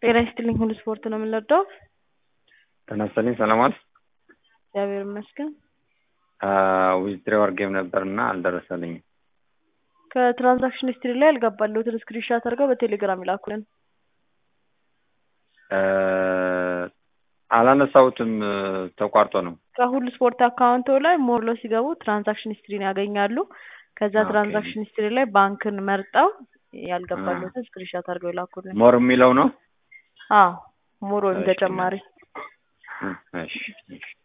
ጤና ይስጥልኝ ሁሉ ስፖርት ነው የምንወደው። ጤና ይስጥልኝ ሰላማት እግዚአብሔር ይመስገን። ዊዝድሮ አድርጌም ነበር እና አልደረሰልኝም። ከትራንዛክሽን ሂስትሪ ላይ ያልገባለሁትን ስክሪንሻት አድርገው በቴሌግራም ይላኩልን። አላነሳሁትም ተቋርጦ ነው። ከሁሉ ስፖርት አካውንቶ ላይ ሞርሎ ሲገቡ ትራንዛክሽን ሂስትሪን ያገኛሉ። ከዛ ኦኬ። ትራንዛክሽን ሂስትሪ ላይ ባንክን መርጠው ያልገባለሁትን ስክሪንሻት አድርገው ይላኩልን። ሞር የሚለው ነው። አዎ ሞር ወይም እሺ። ተጨማሪ እሺ እሺ